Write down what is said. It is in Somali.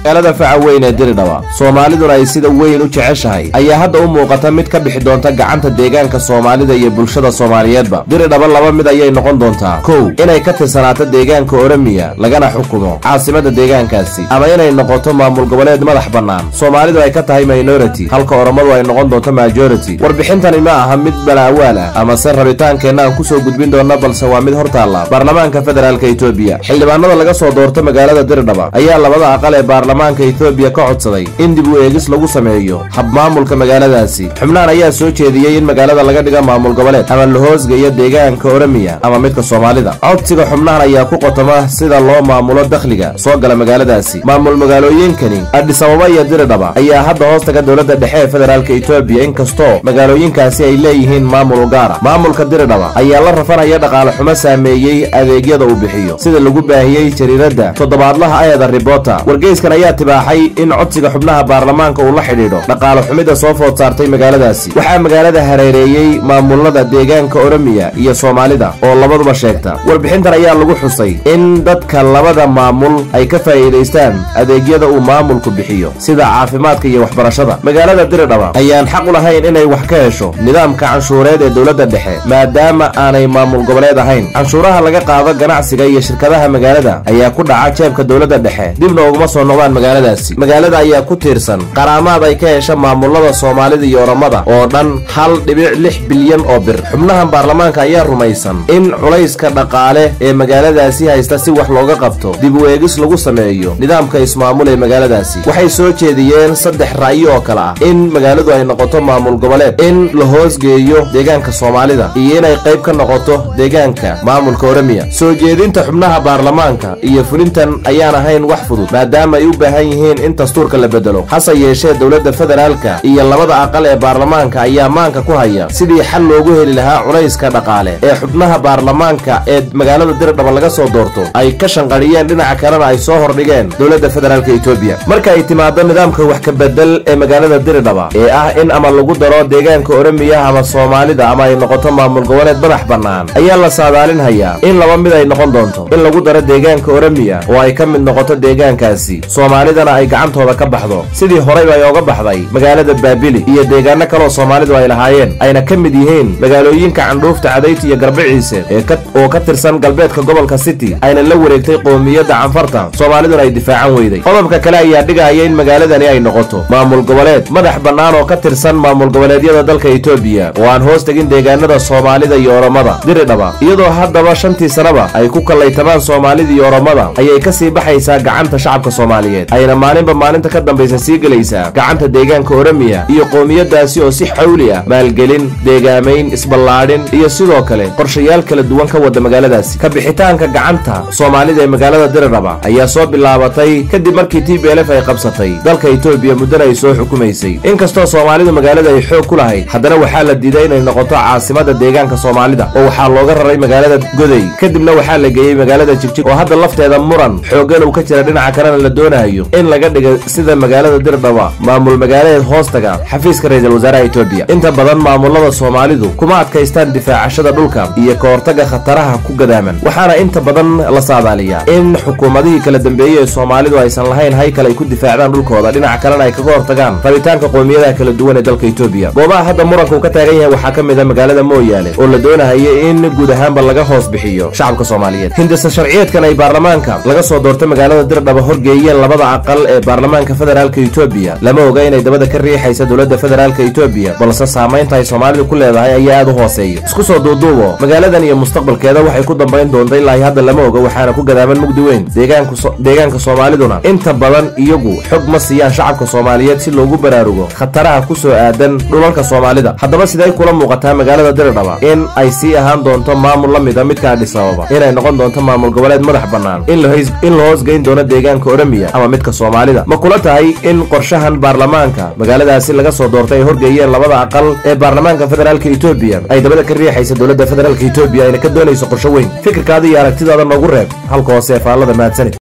magaalada faca weyn ee diridhaba soomaaliduna ay sida weyn u jeceshahay ayaa hadda u muuqata mid ka bixi doonta gacanta deegaanka soomaalida iyo bulshada soomaaliyeedba diridhaba laba mid ayay noqon doontaa kow inay ka tirsanaato deegaanka oromiya lagana xukumo caasimada deegaankaasi ama inay noqoto maamul goboleed madax bannaan soomaalidu ay ka tahay minority halka oromadu ay noqon doonto majority warbixintani ma aha mid balaawaal ah amase rabitaankeenna aan kusoo gudbin doonna balse waa mid hortaalla baarlamaanka federaalka etoobiya xildhibaanada laga soo doorto magaalada diridhaba ayaa labada aqal ee baarlamaanka etoobiya ka codsaday in dib u eegis lagu sameeyo habmaamulka magaaladaasi xubnahan ayaa soo jeediyey in magaalada laga dhiga maamul goboleed ama la hoosgeeyo deegaanka oromiya ama midka soomaalida codsiga xubnahan ayaa ku qotoma sida loo maamulo dakhliga soo gala magaaladaasi maamul magaalooyinkani adhisababa iyo diridhaba ayaa hadda hoos taga dowladda dhexe ee federaalka etoobiya inkastoo magaalooyinkaasi ay leeyihiin maamul gaara maamulka diridhaba ayaa la rafanaya dhaqaale xumo saameeyey adeegyada uu bixiyo sida lagu baahiyey jariiradda toddobaadlaha ayada ribota wargeyskan ayaa tibaaxay in codsiga xubnaha baarlamaanka uu la xidhiidho dhaqaale xumida soo food saartay magaaladaasi waxaa magaalada hareereeyey maamulada deegaanka oromiya iyo soomaalida oo labaduba sheegta warbixintan ayaa lagu xusay in dadka labada maamul ay ka faa'iidaystaan adeegyada uu maamulku bixiyo sida caafimaadka iyo waxbarashada magaalada diridhaba ayaan xaq u lahayn inay wax ka hesho nidaamka canshuureed ee dowladda dhexe maadaama aanay maamul goboleed ahayn canshuuraha laga qaado ganacsiga iyo shirkadaha magaalada ayaa ku dhaca jeebka dowladda dhexe dibna uguma soo noqdaan magaaladaasi magaalada ayaa ku tiirsan qaraamaad ay ka hesha maamulada soomaalida iyo oromada oo dhan hal dhibic lix bilyan oo bir xubnahan baarlamaanka ayaa rumaysan in culayska dhaqaale ee magaaladaasi haysta si wax looga qabto dib u eegis lagu sameeyo nidaamka ismaamul ee magaaladaasi waxay soo jeediyeen saddex ra'yo oo kale ah in magaaladu ay noqoto maamul goboleed in la hoosgeeyo deegaanka soomaalida iyo inay qayb ka noqoto deegaanka maamulka oromiya soo jeedinta xubnaha baarlamaanka iyo fulintan ayaan ahayn wax fudud maadaama ay u baahan yihiin in dastuurka la bedelo hase yeeshee dowladda federaalka iyo labada aqal ee baarlamaanka ayaa maanka ku haya sidii xal loogu heli lahaa culayska dhaqaale ee xubnaha baarlamaanka ee magaalada diridhaba laga soo doorto ay ka shanqadhiyeen dhinaca kalena ay soo hordhigeen dowladda federaalka etoobiya marka ay timaado nidaamka wax ka bedel ee magaalada diridhaba ee ah in ama lagu daro deegaanka oromiya ama soomaalida ama ay noqoto maamul goboleed madax bannaan ayaa la saadaalinhayaa in laba mid ay noqon doonto in lagu daro deegaanka oromiya oo ay ka mid noqoto deegaankaasi soomaalidana ay gacantooda ka baxdo sidii horeyba ay oga baxday magaalada baabili iyo deegaano kaloo soomaalidu ay lahaayeen ayna ka mid yihiin magaalooyinka candhuufta cadayti iyo garbiciise oo ka tirsan galbeedka gobolka city ayna la wareegtay qoomiyadda canfarta soomaaliduna ay difaacan weyday qodobka kale ayaa dhigaya in magaaladani ay noqoto maamul goboleed madax bannaan oo ka tirsan maamul goboleedyada dalka etoobiya oo aan hoos tegin deegaanada soomaalida iyo oromada diridhaba iyadoo haddaba shantii sanaba ay ku kallaytamaan soomaalida iyo oromada ayay ka sii baxaysaa gacanta shacabka soomaaliyeed ayna maalinba maalinta ka dambaysa sii gelaysaa gacanta deegaanka oromiya iyo qoomiyadaasi oo si xawli ah maalgelin deegaamayn isballaadhin iyo sidoo kale qorshayaal kala duwan ka wada magaaladaasi ka bixitaanka gacanta soomaalida ee magaalada diriraba ayaa soo bilaabatay kadib markii t b lf ay qabsatay dalka etoobiya muddana ay soo xukumaysay inkastoo soomaalidu magaalada ay xoog ku lahayd haddana waxaa la diiday inay noqoto caasimada deegaanka soomaalida oo waxaa looga raray magaalada goday kadibna waxaa la geeyey magaalada jigjig oo hadda lafteeda muran xooggan uu ka jira dhinaca kalena la doonayo in laga dhiga sida magaalada dirdhaba maamul magaaladeed hoostaga xafiiska ra-iisul wasaaraha etoobiya inta badan maamulada soomaalidu kuma adkaystaan difaacashada dhulka iyo ka hortaga khataraha ku gadaaman waxaana inta badan la saadaaliyaa in xukuumadihii kala dambeeyey ee soomaalidu aysan lahayn haykal ay ku difaacdaan dhulkooda dhinaca kalena ay kaga hortagaan rabitaanka qoomiyadaha kala duwan ee dalka etoobiya goobaha hadda muranka uu ka taagan yahay waxaa ka mid a magaalada mooyaale oo la doonahayo in guud ahaanba laga hoos bixiyo shacabka soomaaliyeed hindisa sharciyeedkan ay baarlamaanka laga soo doortay magaalada dirdhaba horgeeyeen labada aqal ee baarlamaanka federaalka etoobiya lama oga inay dabada ka riixaysa dowladda federaalka etoobiya balse saamaynta ay soomaalidu ku leedahay ayaa aad u hooseeya isku soo duuduubo magaaladan iyo mustaqbalkeeda waxay ku dambayn doonta ilaa hadda lama oga waxaana ku gadaaman mugdi weyn deegaanka soomaaliduna inta badan iyagu xog ma siiyaan shacabka soomaaliyeed si loogu baraarugo khataraha ku soo aadan dhulalka soomaalida haddaba siday kula muuqataa magaalada diridhaba in ay sii ahaan doonto maamul la mida midka adhisababa inay noqon doonto maamul goboleed madax bannaan in la hoosgeyn doono deegaanka oromiya ama midka soomaalida ma kula tahay in qorshahan baarlamaanka magaaladaasi laga soo doortay ay horgeeyeen labada aqal ee baarlamaanka federaalka etoobiya ay dabada ka riixaysa dowladda federaalka etoobiya ayna ka doonayso qorsho weyn fikirkaada iyo aragtidaada noogu reeb halka hoose ee faallada mahadsanid